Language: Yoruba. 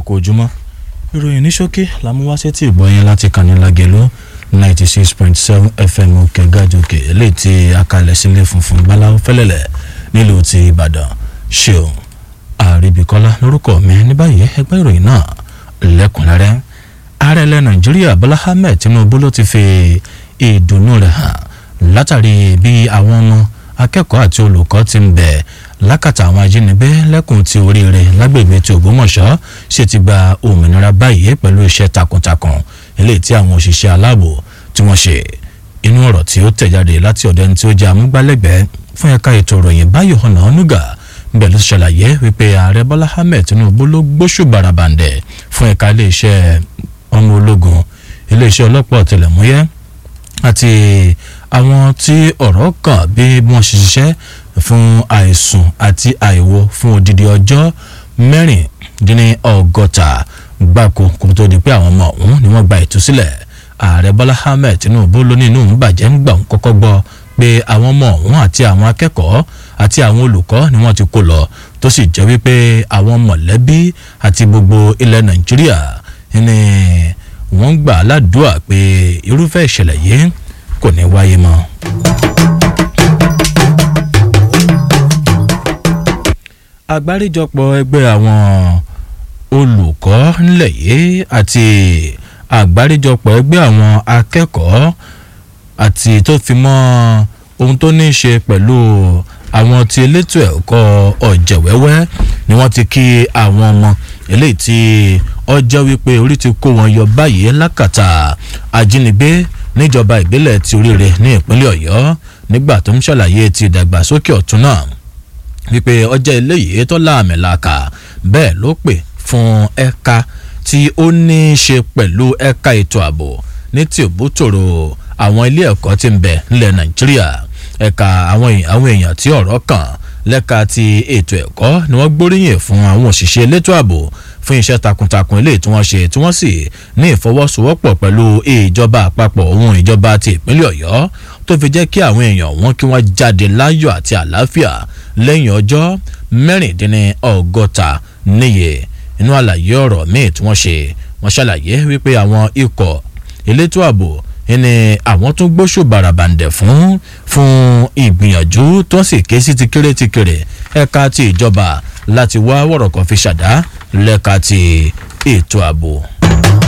ẹ̀kọ́ ojúmọ́ ìròyìn ní ṣókí làmúwáṣẹ́ tí ìgbọ́yìn láti kàní lágẹ̀lú ninety six point seven fm òkè gàdókè eléyìí tí akalẹ̀ sílé funfun báláwo fẹ́lẹ́lẹ̀ nílùú ti ìbàdàn ṣeun àríbíkọ́lá lórúkọ mi ní báyìí ẹgbẹ́ ìròyìn náà lẹ́kùnrẹ́rẹ́ ààrẹ ilẹ̀ nàìjíríà bọ́lá ahmed tinubu ló ti fi ìdùnnú rẹ̀ hàn látàrí bí àwọn ọmọ akẹ́kọ̀ọ́ àti olùkọ́ ti ń bẹ̀ lákàtà àwọn ajínigbé lẹ́kùn ti oríire lágbègbè ti ògbómọ̀ṣọ́ ṣe ti gba òmìnira báyìí pẹ̀lú iṣẹ́ takuntakun eléyìí tí àwọn òṣìṣẹ́ aláàbò tí wọ́n ṣe inú ọ̀rọ̀ tí ó tẹ̀jáde láti ọ̀dọ̀ ẹni tí ó jẹ́ amúgbálẹ́gbẹ̀ẹ́ fún ẹ̀ka ètò ìròyìn báyọ̀ ọ̀nà ọ̀nùgà bẹ́ẹ̀ ló ṣàlàyé wípé ààrẹ bọ́lá ahmed tinubu ló gbóṣù barabandẹ̀ fún ẹ̀ka iléeṣẹ́ ọmọ ológun iléeṣẹ́ ọlọ́pàá ọ̀tẹlẹ̀múyẹ́ àti àwọn tí ọ̀rọ̀ kàn bí wọ́n ṣe ṣiṣẹ́ fún àìsùn àti àìwo fún odidi ọjọ́ mẹ́rìndínlọ́gọ́ta gbáko kó tó di pé àwọn ọmọ ọ̀hún ni wọ́n gba ìtúsílẹ̀ ààrẹ bọ́lá ahmed tinubu ló ní inú òun bàjẹ́ ń gbà ń kọ́kọ́ gbọ́ pé àwọn ọmọ ọ̀hún àti àwọn akẹ́kọ̀ọ́ àti àwọn olùkọ́ ni wọ́n ti kó lọ tó sì jẹ́ wípé àwọn mọ̀lẹ́bí àti gbogbo ilẹ̀ nàìjíríà ni wọ́n ń gbà ládùúà pé irúfẹ́ ìṣẹ̀lẹ̀ yìí kò ní wáyé mọ́. àgbáríjọpọ̀ ẹgbẹ́ àwọn olùkọ́ nílẹ̀ yìí àti àgbáríjọpọ̀ ẹgbẹ́ àwọn akẹ́kọ̀ọ́ àti tó fi mọ́ ohun tó ní í ṣe pẹ̀lú àwọn tí elétò ẹ̀kọ́ ọ̀jẹ̀wẹ́wẹ́ ni wọ́n ti kí àwọn ọmọ eléyìí tí ọjọ́ wípé orí ti kó wọn yọ báyìí lákàtà ajínigbé níjọba ìbílẹ̀ ti oríire ní ìpínlẹ̀ ọ̀yọ́ nígbà tó ń ṣàlàyé ti ìdàgbàsókè ọ̀tún náà wípé ọjọ́ eléyìí tó láàmì làkà bẹ́ẹ̀ ló pè fún ẹ̀ka tí ó ní í ṣe pẹ̀lú ẹ̀ka ètò ààbò ní tí òbútòrò àwọn ilé ẹ̀kọ́ tí ń bẹ nílẹ̀ nàìjíríà ẹ̀ka àwọn èèyàn tí ọ̀rọ̀ kàn lẹ́ka ti ètò ẹ̀kọ́ ni wọ́n gbóríyìn fún àwọn òṣìṣẹ́ elétò ààbò fún iṣẹ́ takuntakun eléyìí tí wọ́n ṣe tí wọ́n sì ní ìfọwọ́sowọ́pọ̀ pẹ̀lú ìjọba àpapọ̀ ohun ìjọba ti ìpínlẹ̀ ọ̀yọ́ tó fi jẹ́ kí àwọn èèyàn wọn kí wọ́n jáde láyọ̀ àti àlàáfíà lẹ́yìn ọjọ́ mẹ́rìndínlọ́gọ́ta níye inú àlàyé ọ̀rọ̀ míì tí wọ́n ṣe wọ́n ṣàlàyé wípé àwọn ikọ̀ elétò ààbò ni àwọn tún gbóṣù bàràbàǹdẹ̀ fún fún ìgbìyànjú tó sì ké sí ti kéré ti kéré ẹ̀ka ti ìjọba láti wá wọ̀rọ̀kọ̀ fi ṣàdá lẹ́ka ti ètò ààbò.